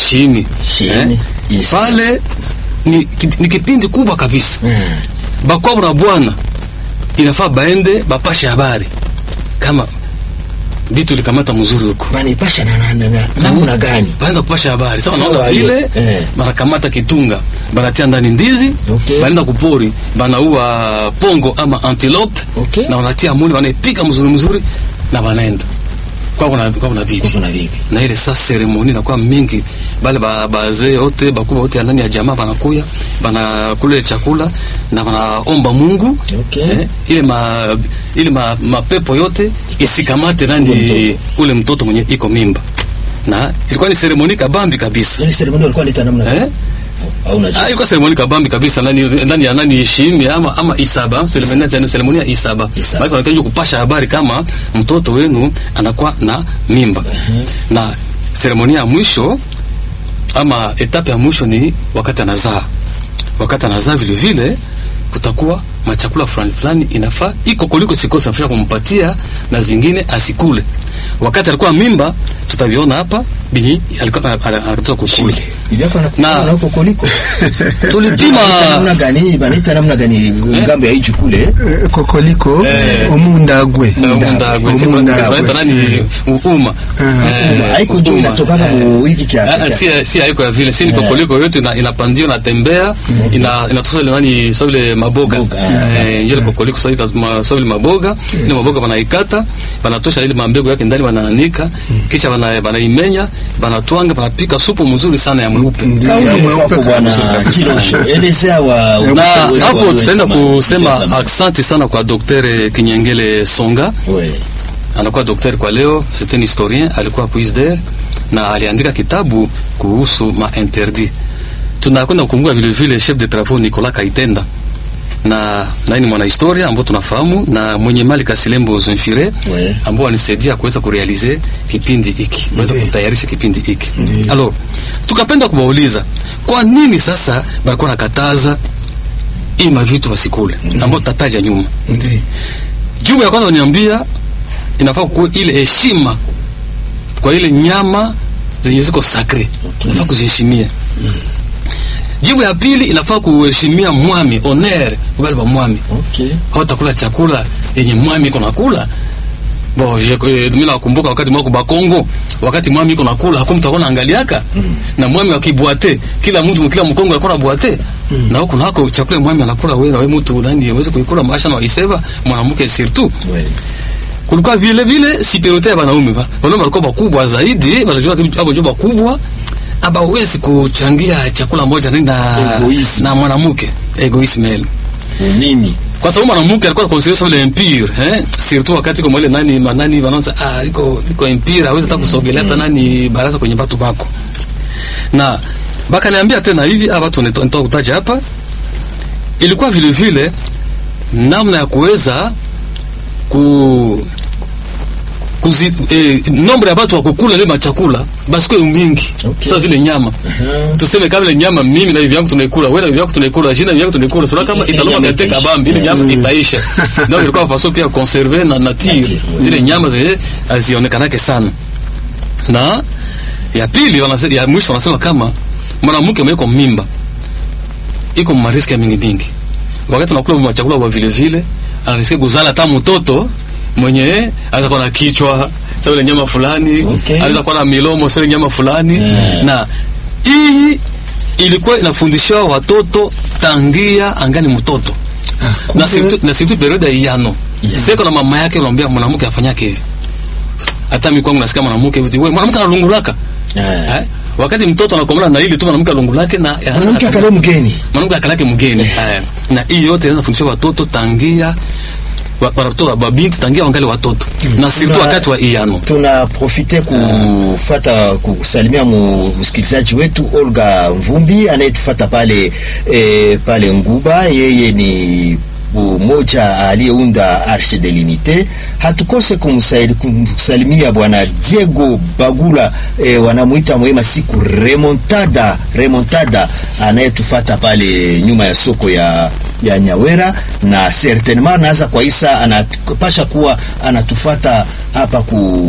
shimi Shimi, yes. pale ni, ki- ni kipindi kubwa kabisa Mm. bakwabu na bwana inafaa baende bapashe habari kama vitu likamata mzuri huko banipasha na na- na- na- namna gani baanza kupasha habari sasa Sawa, wanaona vile eh. banakamata kitunga banatia ndani ndizi Okay. banaenda kupori banaua pongo ama antilope Okay. na wanatia muli wanaipika mzuri mzuri na banaenda kwa kuna kwa kuna bibi kuna vipi na ile saa seremoni inakuwa mingi bale ba- bazee wote bakubwa wote ya ndani ya jamaa banakuya banakula ile chakula na banaomba Mungu Okay. eh, ile ma, ile ma, mapepo yote isikamate nani Ule ule mtoto mwenye iko mimba na ilikuwa ni seremoni kabambi kabisa yani seremoni walikuwa nita namna gani eh? au unajua Ah, ilikuwa seremoni kabambi kabisa ndani ndani ya nani shimi ama ama isaba seremoni ya seremoni ya isaba Isaba. maana wanakaje kupasha habari kama mtoto wenu anakuwa na mimba na seremoni ya mwisho ama etape ya mwisho ni wakati anazaa wakati anazaa vile vile kutakuwa machakula fulani fulani inafaa iko kuliko sikosa afisha kumpatia na zingine asikule wakati alikuwa mimba tutaviona hapa binyi alikuwa anatoka kukula kule ivyako na Na- na huko koliko tulipima Banaita namna gani banaita namna gani ngambo ya hichi kule Eh, kokoliko Eh. omundagwe Mundagwe, si Omundagwe. tunaita nani uma Eh, haiko ndio uma. inatokana mu hiki kia Ah, ah, si si haiko ya vile si ni kokoliko yote ina inapandia inatembea ina inatosa ile nani so ile maboga Maboga, eh njoo kokoliko so ile ma- so ile maboga ile maboga banaikata banatosha ile mambegu yake ndani banaanika kisha bana banaimenya banatwanga banapika supu mzuri sana ya mweupe kauli Ya ya mweupe kwako bwana kabisa. Kilosho elezea wa na wa- hapo wa- tutaenda wa- kusema wa- asante sana kwa Dr. Kinyengele Songa we anakuwa daktari kwa leo, c'est un historien, alikuwa puisder na aliandika kitabu kuhusu ma interdit. Tunakwenda kukumbuka vile vile chef de travaux Nicolas Kaitenda na naye ni mwanahistoria ambao tunafahamu na mwenye mali Kasilembo Zemfire We. ambao wanisaidia kuweza kurealize kipindi hiki kuweza Ndiyo. kutayarisha kipindi hiki. Alors tukapenda kuwauliza kwa nini sasa balikuwa nakataza hii mavitu wasikule ambao tutataja nyuma. Ndi. Jibu ya kwanza waniambia inafaa kuwa ile heshima kwa ile nyama zenye ziko sakre, inafaa kuziheshimia. Jibu ya pili inafaa kuheshimia mwami, honor kwa wale wa mwami. okay Hautakula chakula yenye mwami iko nakula. Bo, je, eh, mimi nakumbuka wakati mwako Bakongo, wakati mwami iko nakula, hakuna mtu akona angaliaka. Na mwami akibwate, kila mtu kila mkongo akona bwate. Na huko nako chakula mwami anakula wewe na wewe mtu nani uweze kuikula maisha na waiseva mwanamke surtout we kulikuwa vile vile superiorite ya wanaume va wanaume walikuwa wakubwa zaidi wanajua kitu hapo joba kubwa abawezi kuchangia chakula moja nini na Egoism. na mwanamke egoism mimi kwa sababu mwanamke alikuwa considered comme impure eh surtout wakati kwa ile nani manani wanaanza ah iko iko impure hawezi hata kusogelea hata nani baraza kwenye watu bako na bakaniambia tena hivi hapa watu nitoa kutaja hapa ilikuwa vile vile namna ya kuweza ku kuzi, eh, nombre ya watu wa kukula ile machakula basi kwa mingi Okay. sasa vile nyama tuseme kama ile nyama mimi na hivi yangu tunaikula wewe na hivi yangu tunaikula jina hivi yangu tunaikula sura kama Ile italoma nyama katika itaisha. bambi ile nyama Mm. itaisha donc ilikuwa façon pia conserver na nature Nature, zile nyama zile hazionekanake sana na ya pili wanasema ya mwisho wanasema kama mwanamke mweko mimba iko mariski ya mingi mingi wakati unakula machakula kwa vile vile anasikia kuzala hata mtoto mwenye anaweza kuwa na kichwa sasa ile nyama fulani Okay. anaweza kuwa na milomo sasa ile nyama fulani Yeah. na hii ilikuwa inafundishiwa watoto tangia angani mtoto Ah, na kumbe- surtout na surtout periode ya iyano Yeah. seko na mama yake unamwambia mwanamke afanyake hivi hata mimi kwangu nasikia mwanamke hivi wewe mwanamke analungulaka Eh. eh? wakati mtoto anakomana na ile tu mwanamke alungulake na mwanamke akale mgeni mwanamke akalake mgeni haya na hii yote inaweza kufundisha watoto tangia wa- watoto wa binti tangia wangali watoto na surtout Tuna- wakati wa iyano tuna profite kufata kusalimia mu- msikilizaji wetu Olga Mvumbi anayetufata pale eh, pale Nguba. Yeye ni mmoja aliyeunda Arche de l'Unite. Hatukose kumsaili- kumsalimia bwana Diego Bagula eh, wanamuita mwema siku Remontada Remontada anayetufata pale nyuma ya soko ya ya Nyawera na certainement naanza kwa Isa anapasha kuwa anatufata hapa ku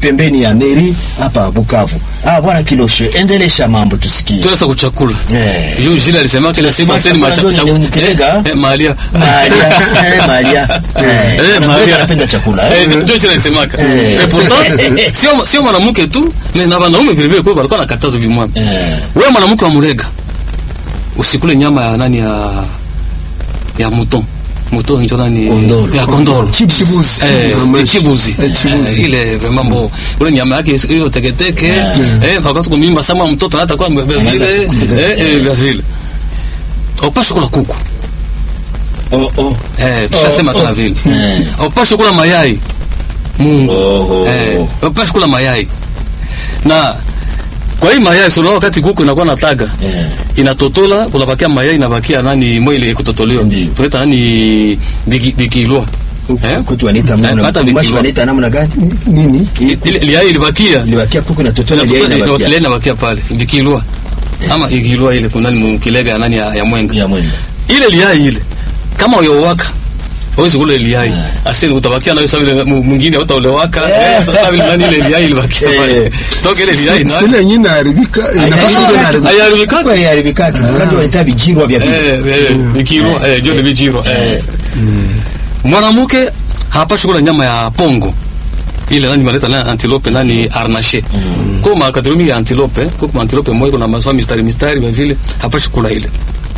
pembeni ya meri hapa Bukavu. Ah, bwana Kilosho, endelesha mambo tusikie. Tueleza kuchakula. Eh. Yule jile alisema kila siku Alisema aseni chakula macha ndio ni mkirega. Eh, mahalia. Maria, eh, Maria. Eh, Eh, anapenda- Maria. anapenda chakula. Eh, eh. ndio jile alisemaka. Eh. Eh, pourtant sio sio mwanamke tu, mais na wanaume vile vile kwa walikuwa nakatazo vimwa. Eh. Wewe mwanamke wa murega. Usikule nyama ya nani ya ya mouton. Mouton ndio nani? Kondoro. Ya kondoro. Chibuzi. Eh, Chibuzi. chibuzi. Eh, chibuzi. Eh, ile vraiment bon. Ule nyama yake hiyo teketeke. Eh, wakati kumimba sama mtoto hata kwa vile eh eh vile vile. Upashi kula kuku. Oh, oh. Eh, tushasema Oh, kama oh. vile. Eh. Upashi kula mayai. Mungu. Oh, Eh, oh. upashi kula mayai. Na kwa hii mayai sio wakati kuku inakuwa na taga. Eh. Inatotola kunabakia mayai inabakia nani mwili kutotolewa. Ndiyo. Tunaita nani biki bikilwa. Eh? Kuku wanaita Eh, namna hata mashi vikilwa. wanaita namna gani? Nini? Hii Ile ile yai ilibakia. ilibakia kuku na totona ile Ile inabakia. inabakia pale. Bikilwa. Ama ikilwa ile kuna nani mkilega ya nani ya, ya mwenga. Ya mwenda. ile liai ile kama uyowaka hawezi kula liai asili utabakia nayo sawa vile mu- mwingine utaolewaka eh, sasa vile nani ile liai ilibakia pale Eh. toka ile liai na Sile yenyewe inaharibika, inakuwa Ah, inaharibika. ayaribika Kuku haiharibikaki. Wakati wanaita vijirwa vya vile. eh eh bikiro eh jole bijiro eh mwanamke hapashi kula nyama ya pongo ile nani maleta nani antilope nani arnache kwa makadrumi ya antilope kwa antilope moyo kuna maswa mistari mistari vile vile hapashi kula ile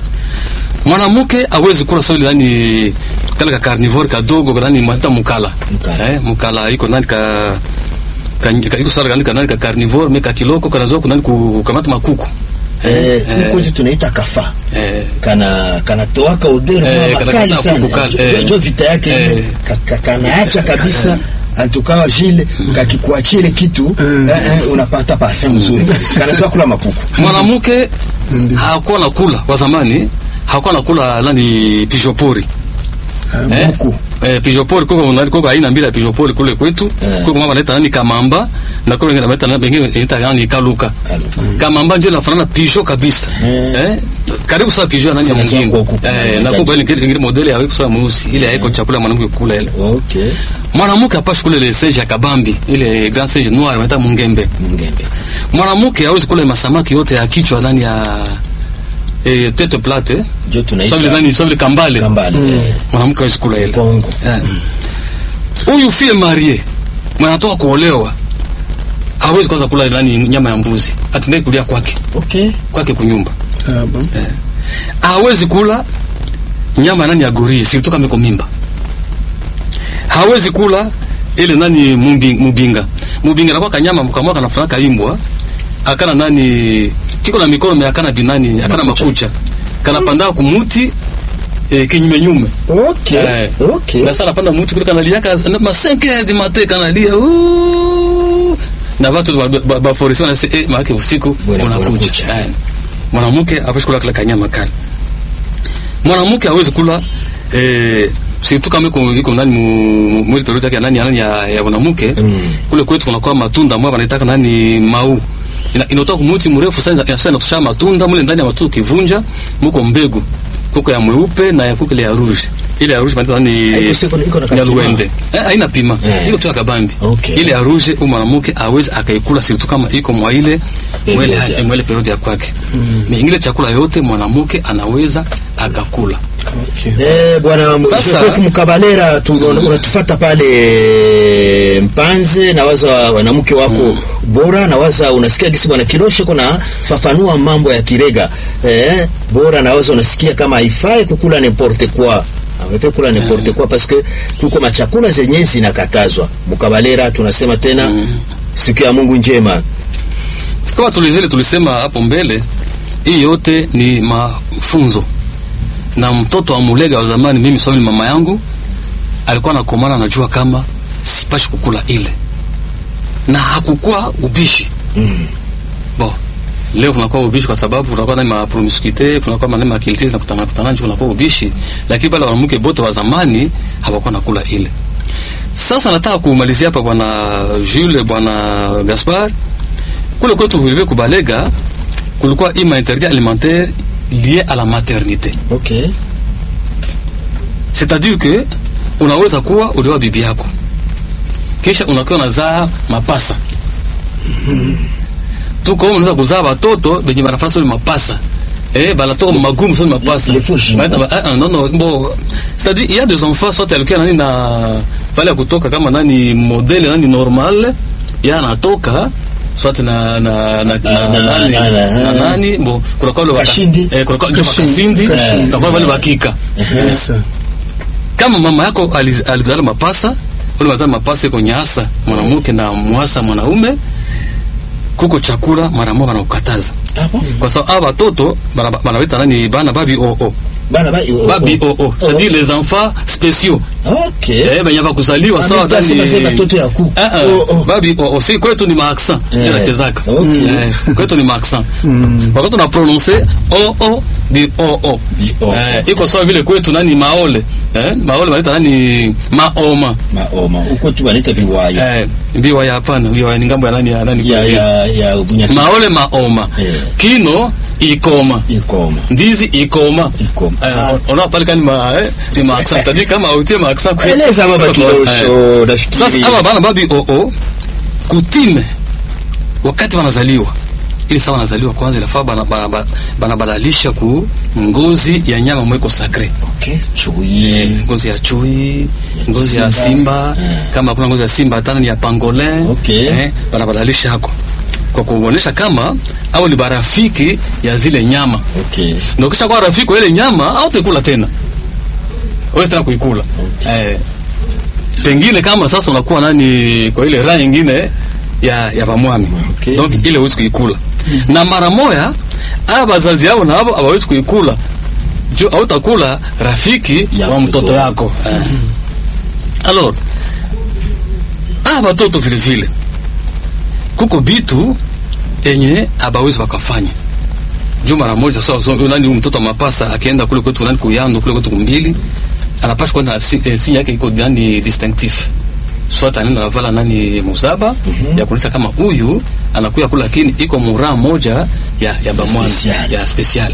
mwanamke awezi kula sawa ile nani kale ka carnivore kadogo ka nani hata mukala Mukala. eh mukala iko nani ka ka ka- iko sara ka nani ka carnivore me ka kiloko kana zo kunani kukamata makuku Eh, kuku tunaita kafa. eh kana kanatoaka uderi Eh, kwa kana- makali kana sana kuku kali, Jo- eh. jo vita yake Eh. ka- ka- kanaacha kabisa antukawa jile kakikuachia ile kitu eh, eh, unapata parfum mzuri kanazoa kula makuku mwanamke hakuwa na kula kwa zamani hakuwa na kula nani pijopori eh? buku Eh, pijopori koko nani koko aina mbili ya pijopori kule kwetu Eh. koko mama anaita nani kamamba na koko wengine wanaita nani wengine wanaita nani kaluka Kaluka. kamamba ndio inafanana pijo kabisa Eh. eh karibu sawa pijo nani ya Sina mwingine sawa kwa kuku. eh na koko ile ingine modeli ya sawa mweusi ile haiko chakula ya mwanamke kula ile okay mwanamke hapashi kula ile sage ya kabambi ile grand sage noir wanaita mungembe mungembe mwanamke hawezi kula masamaki yote ya kichwa ndani ya eh, tete plate jo sawa vile tunaita nani sawa vile kambale kambale eh, mwanamke hawezi kula ile kongo Eh. huyu fie marie mwanatoka kuolewa hawezi kwanza kula nani nyama ya mbuzi atendai kulia kwake okay kwake kunyumba Ah, bon. hawezi kula nyama ya nani ya gorie silitoka meko mimba hawezi kula ile nani mumbi, mubinga mubinga nakuwa kanyama kamwa kanafana kaimbwa akana nani kiko na mikono me akana binani akana makucha kanapanda kumuti eh, kinyume nyume okay Eh. okay na sana panda mutu kule kanalia ka na ma 5 heures du matin kanalia "Ooh." na watu ba- ba- ba foresi wana se eh maana usiku Bwana- unakuja unakuja. Eh. mwanamke hawezi kula kila kanyama kali mwanamke hawezi kula eh surtout kama iko iko nani mu- mwili periodi yake ya nani ya nani ya, ya mwanamke Mm. kule kwetu kunakuwa matunda mwa wanaitaka nani mau ina, inatoka kumuti mrefu sana ina- sana inatosha matunda mule ndani ya matunda kivunja muko mbegu kuko ya mweupe na ya kuko ile ya rouge ile ya rouge wanaita nani Haiko siko- iko na ya kapima. luende eh haina pima Eh. iko tu ya kabambi Okay. ile ya rouge huyu mwanamke awezi akaikula surtout kama iko mwa ile Periodi mwele ya- mwele periodi ya kwake mm. ingine chakula yote mwanamke anaweza akakula Eh, bwana Sasa- Joseph Mkabalera tu- unatufata pale Mpanze na waza wanamke wako bora na waza unasikia gisi bwana Kiloshe kuna fafanua mambo ya Kirega eh, bora na waza unasikia kama haifai kukula n'importe quoi Haifai kula n'importe quoi parce que kuko machakula zenye zinakatazwa. Mkabalera tunasema tena siku ya Mungu njema. kama tulivile tulisema hapo mbele hii yote ni mafunzo na mtoto wa mulega wa zamani mimi swali mama yangu alikuwa nakomana anajua kama sipashi kukula ile na hakukuwa ubishi Mm. bon leo kunakuwa ubishi kwa sababu kunakuwa na mapromiscuité kunakuwa maneno ya kilitisi na kutana kutana nje kunakuwa ubishi lakini pale wanamke bote wa zamani hawakuwa nakula ile sasa nataka kumalizia hapa bwana Jules bwana Gaspard kule kwetu vile vile kubalega kulikuwa ima interdit alimentaire lié à la maternité Okay. c'est-à-dire que unaweza kuwa ulioa bibi yako kisha unakuwa unazaa mapasa tuko huko unaweza kuzaa watoto benye banafanya sio mapasa eh banatoka magumu sio mapasa Les faux jumeaux. Banaita ba- ah, ah, non non bon c'est-à-dire il y a des enfants soit alikuwa nani na pale ya kutoka kama nani modele nani normal ya anatoka soit na na na na na- nani na- na- na nani bon kuna kwa wale Kashindi. eh kuna kwa wale Kashindi. kasindi Kashindi. na kwa wale bakika Sasa. kama mama yako aliz- alizala mapasa ule mazala mapasa iko nyasa mwanamke na mwasa mwanaume kuko chakula mara moja wanakukataza Ah bon? kwa sababu hawa watoto bana- banawita nani bana babi oo Bana ba oh, babi oh. oo c'est-à-dire les enfants spéciaux Okay. eh benye bakuzaliwa Ah, sawa mimi tani tasema sema toto ya kuku. Ah, ah, Oh, oh. babi oo si kwetu ni maaccent Eh, inachezaka okay. eh kwetu ni maaccent wakati una prononcer oo di oo Di oo. eh iko sawa vile kwetu nani maole eh maole wanaita nani maoma Maoma. Uko tu wanaita viwaya. eh biwaya hapana biwaya ni ngambo ya nani ya nani Ya kwa ya ya Bunyaki. maole maoma Eh. kino ikoma Ikoma. ndizi ikoma Ikoma. eh, ona pale kani ma eh, ni ma accent c'est-à-dire kama utie ma accent kwetu. Eleza baba Eh, kidosho nafikiri. sasa aba bana babi oo kutime wakati wanazaliwa ili sawa wanazaliwa kwanza inafaa bana bana- bana- banabadalisha ku ngozi ya nyama mweko sacre Okay, chui. ngozi ya chui ngozi ya simba. simba Eh. kama kuna ngozi ya simba tena ni ya pangolin Okay. eh, banabadalisha hako kwa kuonyesha kama au ni barafiki ya zile nyama Okay. na ukisha kuwa rafiki wa ile nyama au utakula tena wewe tena kuikula eh, pengine kama sasa unakuwa nani kwa ile raha nyingine ya ya bamwami Okay. donc ile huwezi kuikula na mara moya aba bazazi yao na abo hawawezi kuikula juu hautakula rafiki Ya wa mtoto mtoto yako eh. alors aba batoto vile vile kuko bitu enye abawezi wakafanya juu mara moja sawa so, nani huyu mtoto wa mapasa akienda kule kwetu nani kuyando kule kwetu kumbili anapaswa kuwa na si, eh, sinya yake iko nani distinctif soit anaenda navala nani muzaba ya kuonyesha kama huyu anakuya kula lakini iko muraa moja ya ya bamwani Special. ya special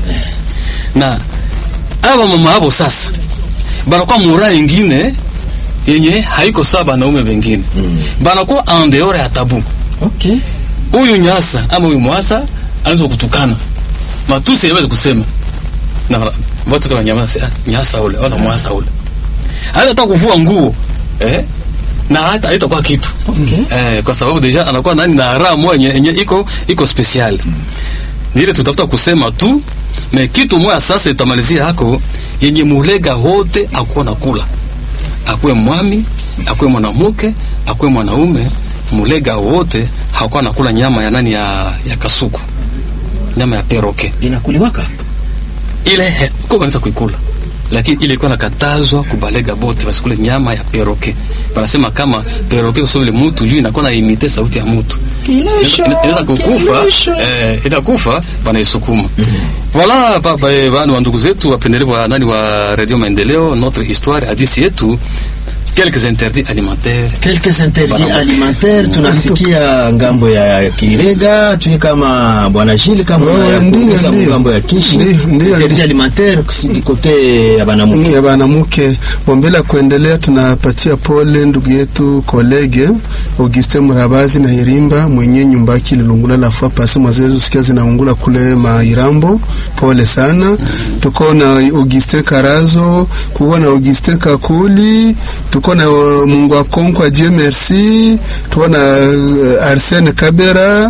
na aba mama hapo sasa banakuwa muraa ingine yenye haiko sawa banaume wengine Mm. banakuwa en dehors ya tabu Okay. huyu nyasa ama huyu mwasa anaweza kutukana matusi yaweza kusema na watu wa nyama ah, nyasa ule au mwasa ule hata hata kuvua nguo eh na hata haitakuwa kitu Okay. eh, kwa sababu deja anakuwa nani na raha moja yenye iko iko special ni ile tutafuta kusema tu me kitu moja sasa itamalizia hako yenye mulega wote akuwa nakula akuwe mwami akuwe mwanamke akuwe mwanaume mulega wote hakuwa nakula nyama ya nani ya, ya kasuku nyama ya peroke Inakuliwaka. ile he- ko kanisa kuikula lakini ile ilikuwa nakatazwa kubalega bote basikule nyama ya peroke banasema kama peroke kusoma ile mtu juu inakuwa naimite sauti ya mtu Kilisho. Ina- inaweza kukufa kilisho. eh, itakufa banaisukuma voilà papa eh, bana wa ndugu zetu wapendelevu wa nani wa radio maendeleo notre histoire hadisi yetu quelques interdits alimentaires Quelques interdits Bana- alimentaires tunasikia ngambo ya Kirega, tuye kama bwana Gilles kama Oh, ya ndiyo, kuongeza ndiyo. ngambo ya Kishi. Ndiyo, ndiyo. Interdit alimentaire kusidi kote ya banamuke. ya banamuke bombele ya kuendelea, tunapatia pole ndugu yetu kolege Auguste Murabazi na Irimba mwenye nyumba yake ililungula lafua pasi mwazezo sikia zinaungula kule Mairambo. Pole sana. Tuko na Auguste Karazo, kuko na Auguste Kakuli, tuko na uh, Mungu akonkwa Dieu merci, tuko na uh, Arsene Kabera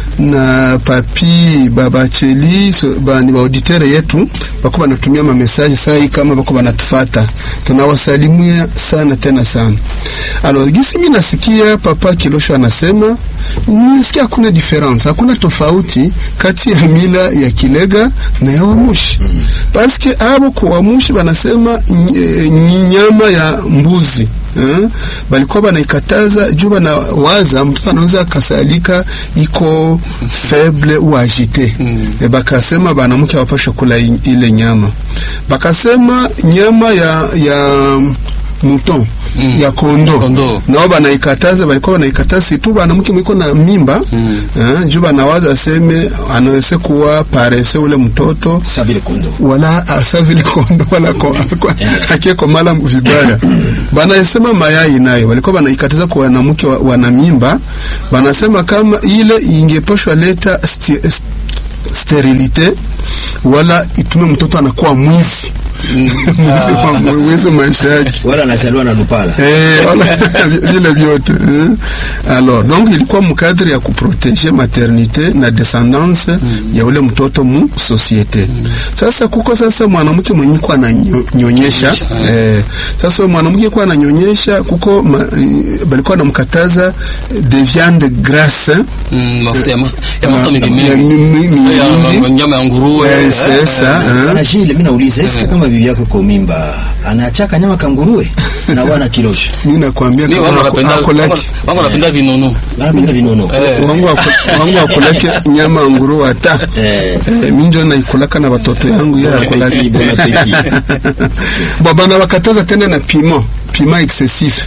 na papi babacheli so, ba, ni auditere yetu bako banatumia mamesaji sai kama bako banatufata tunawasalimia sana tena sana alors gisi mi nasikia papa kilosho anasema nisikia hakuna difference hakuna tofauti kati ya mila ya kilega na ya wamushi mm. paske abo kwa wamushi banasema ny- eh, nyama ya mbuzi eh, balikuwa banaikataza juu banawaza mtoto anaweza akasalika iko faible ou agité mm. e bakasema banamke awapashe kula i- ile nyama bakasema nyama ya ya mouton Mm. ya kondo Kondo. nao banaikataza balikuwa banaikataza situ banamuke mwiko na mimba Mm. eh, juu banawaza aseme anaweze kuwa parese ule mtoto sa vile kondo wala asa vile kondo wala ko, ko, akieko mala vibaya banasema mayai nayo walikuwa banaikataza kwa wanamke wa, wana mimba banasema kama ile ingeposhwa leta sti, st, sterilite wala itume mtoto anakuwa mwizi mwizi wa mwizi maisha yake wala anazaliwa na lupala Eh, wala vile vyote eh. Alors donc ilikuwa mkadri ya kuproteger maternité na descendance ya ule mtoto mu societe. Sasa kuko sasa mwanamke mwenye kwa ananyonyesha eh, sasa mwanamke kwa ananyonyesha kuko ma, eh, balikuwa namkataza de viande grasse Mm, mafuta ya ma- ya mafuta Ah, mingi ya mingi mi- mi- Sasa ya mingi. ma- nyama ya nguruwe Eh, eh, sasa eh. Bwana Shile, mimi nauliza eske kama bibi yako iko mimba anachaka nyama kanguruwe na wana kilosho mimi nakwambia mi kama wangu ako- wanapenda ako laki- wangu- wangu wanapenda vinono anapenda vinono Eh. wangu wako- wangu wakulake nyama ya nguruwe hata Eh. Eh, minjo naikulaka na watoto yangu yeye Bon akulaki appétit, bon appétit. bo bana bakataza tena na piment piment excessif